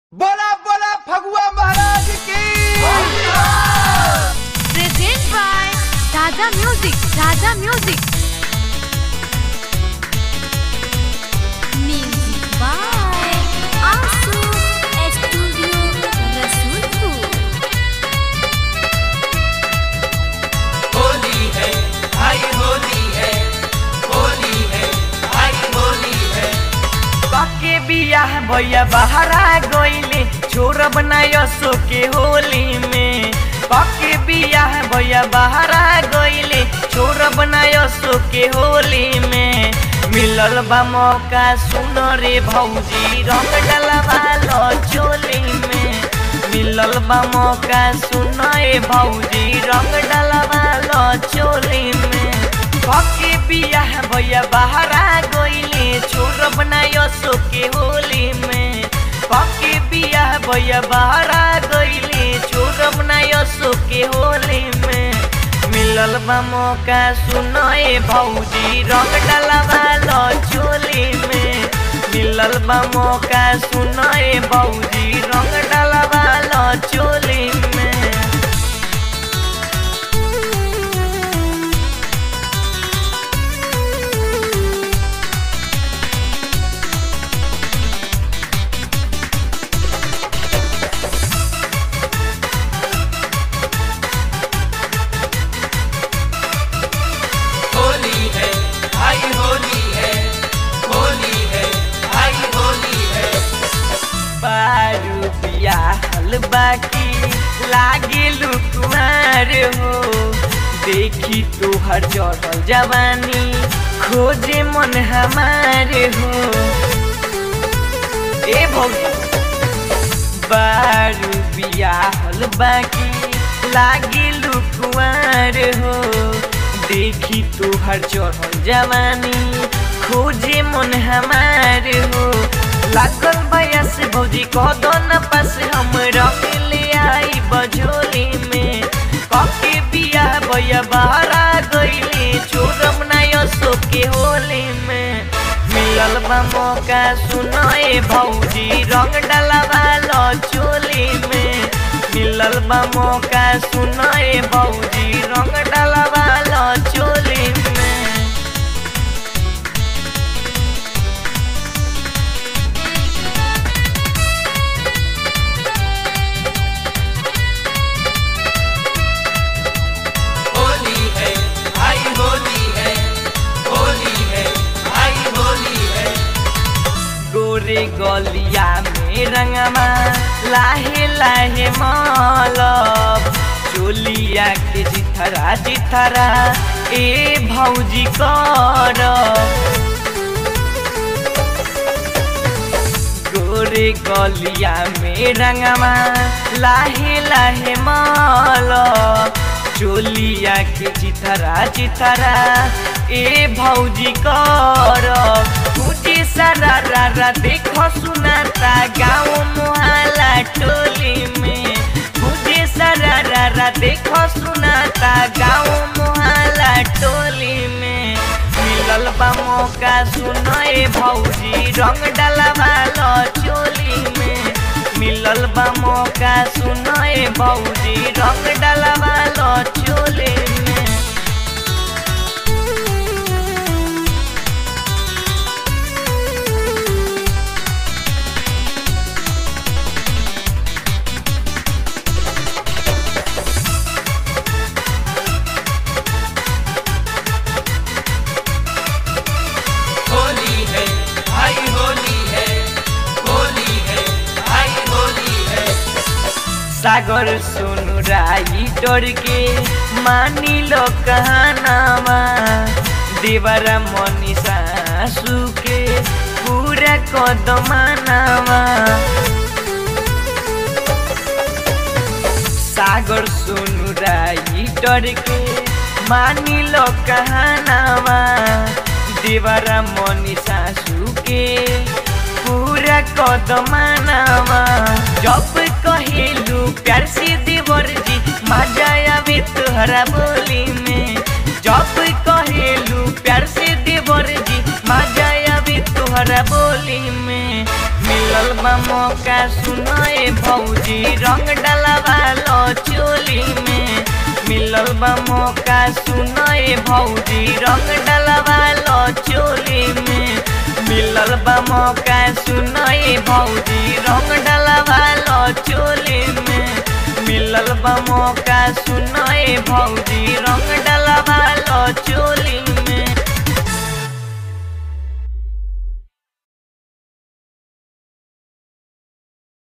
बोला बोला फगुआ महाराज की Present by Raja Music. Raja Music. Music by Asu Studio Rasulpur. Holi है आई होली है होली है आई होली है पके बियाह भैया बहरा गईले छोरा बनायो सो के होली में पके बियाह भैया बहरा गईले छोरा बनायो सो के होली में मिलल बा मौका सुनो रे भौजी रंग डलवा लो चोली में मिलल बा मौका सुनो रे भौजी रंग डलवा लो चोली में पके बियाह भैया बहरा गईले छोर बनायो सो के होली में पके बियाह भैया बहरा गईले छोर बनायो सो के होली में मिलल बा मौका सुनो ए भौजी रंग डलवा लो चोली में मिलल बा मौका सुनो ए भौजी रंग डलवा लो चोली में होली है आई होली है होली है आई होली है बारू बियाहल बाकी लागे लुकुमार हो देखी तोहर चढ़ल जवानी खोजे मन हमार हो ए भौजी बारू बियाहल बाकी लागे लुकुमार हो देखी तोहर चढ़ल जवानी खोजे मन हमार हो लागल भैया से भौजी कदो न पास हम रंग ले आई बजोली में कके बिया भैया बहरा गईले छोड़म नायो सो के होली में मिलल बा मौका सुनो ए भौजी रंग डलवा लो चोली में मिलल बा मौका सुनो ए भौजी रंग डलवा लो चोली में होली है आई होली है होली है आई होली है गोरे गलिया में रंगमा लाहे लाहे मालब चोलिया के जिथरा जिथरा ए भौजी कर गोरे गलिया में रंगमा लाहे लाहे मालब चोलिया के चिथरा चिथरा ए भौजी कर मुझे सारा रारा देखो सुनाता गाँव मोहल्ला टोली में मुझे सारा रारा देखो सुनाता गाँव मोहल्ला टोली में मिलल बा मौका सुनो ए भौजी रंग डलवा लो चोली में मिलल बा मौका सुनो ए भौजी रंग डलवा लो चोली में होली है आई होली है होली है आई होली है सागर सुनु राई डर के मानी लो कहनामा देवरा मनी सासू के पूरा कदमानामा सागर सुनु राई डर के मानी लो कहनामा देवरा मनी सासू के पूरा कदमानामा जब कहेलू प्यार से देवर जी मजा आवे तोहरा बोली में जब कहेलू प्यार से देवर जी मजा आवे तोहरा बोली में मिल मिलल बा मौका सुनाए भौजी रंग डलवा लो चोली में मिलल बा मौका सुनाए भौजी रंग डलवा लो चोली में मिलल बा मौका सुनाए भौजी रंग डलवा लो चोली में मिलल बा मौका सुनाए भौजी रंग डलवा लो चोली